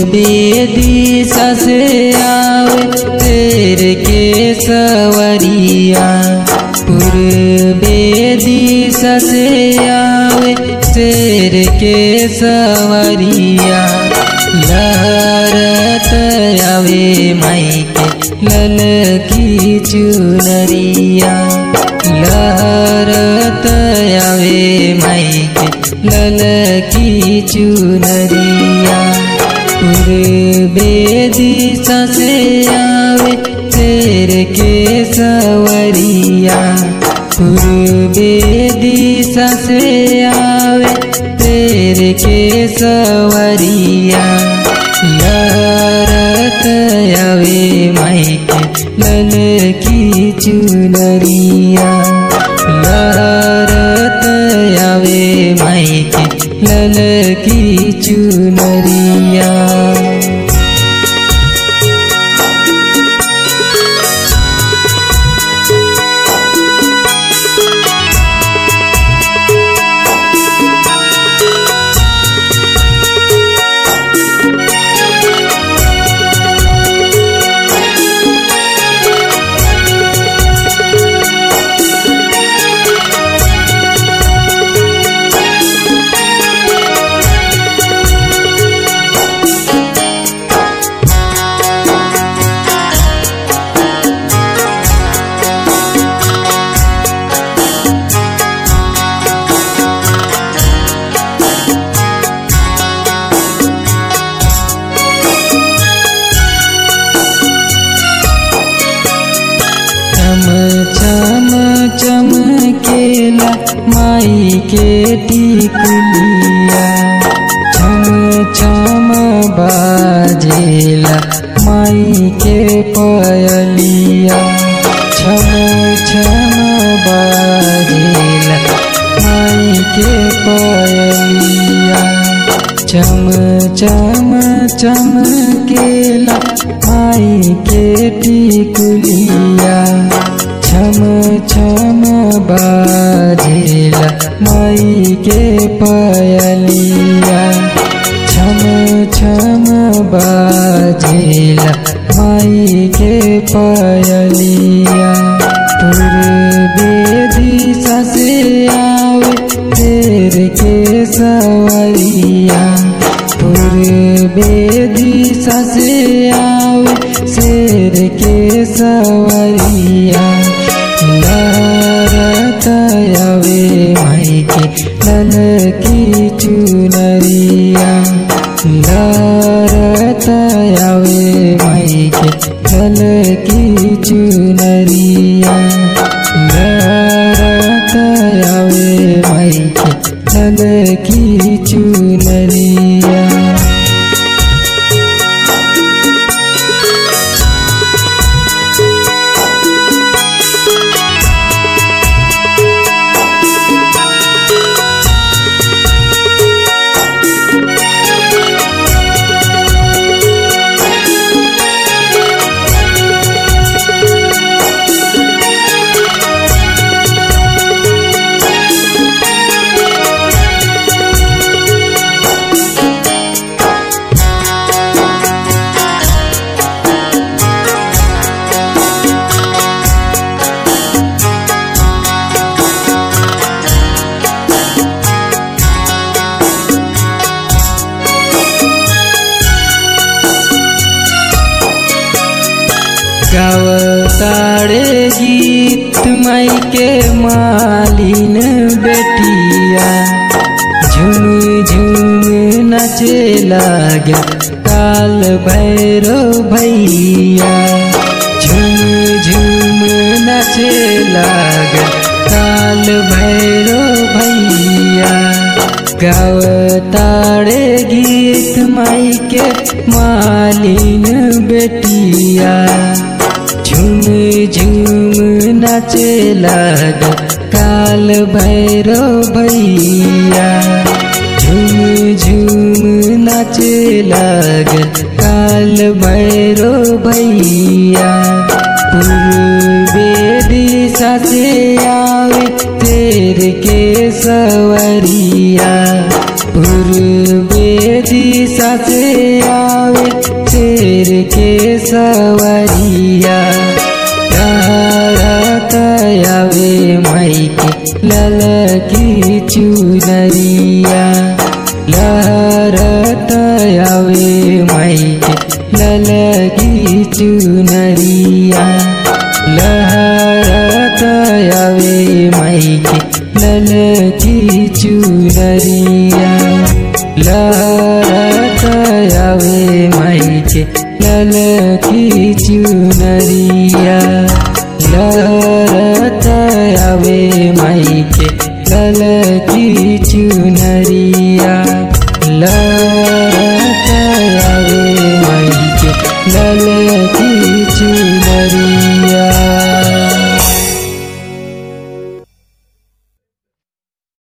दिशा से आवे तेरे के सवरिया पूर्वे दिशा से आवे तेरे के सवरिया लहरत आवे माइके लल की चुनरिया लहरत आवे माइके लल की चुनरिया पूर्वे दिशा से आवे तेरे के सवरिया पूर्वे दिशा से आवे तेरे के सवरिया लहरत आवे माइके लल की चुनरिया लहरत आवे माइके लल की चुनरिया चम चम चमकेला माई के टिकुलिया छम छम बाजेला माई के पयलिया छम छम बाजेला माई के पयलिया चम चम चमकेला माई के टिकुलिया छम छम बाजेला माई के पयलिया छम छम बाजेला माई के पयलिया पूर्वे दिशा से आवे तेरे के सवरिया पूर्वे दिशा से आवे शेर के सवरिया लहरत आवे माइके लल की चुनरिया लहरत आवे माइके लल की चुनरिया लहरत आवे माइके लल की चुनरिया गावताड़े गीत माई के मालिन बेटिया झुम झुम नचे लागे काल भैरो भैया झुम झुम नचे लागे काल भैरो भैया गावताड़े गीत माई के मालिन बेटिया झुम झुम नाचे लाग काल भैरो भैया झुम झुम नाचे लाग काल भैरो भैया पूर्वे दिशा से आवे तेरे शेर के सवरिया पूर्वे दिशा से आवे शेर के सवरिया रात आवे माई के ललकी चुनरिया लहरत आवे माई के ललकी चुनरिया लहरत आवे माई के ललकी चुनरिया लहरत आवे माई के ललकी चुनरिया लहरत आवे माई के ललकी चुनरिया लहरत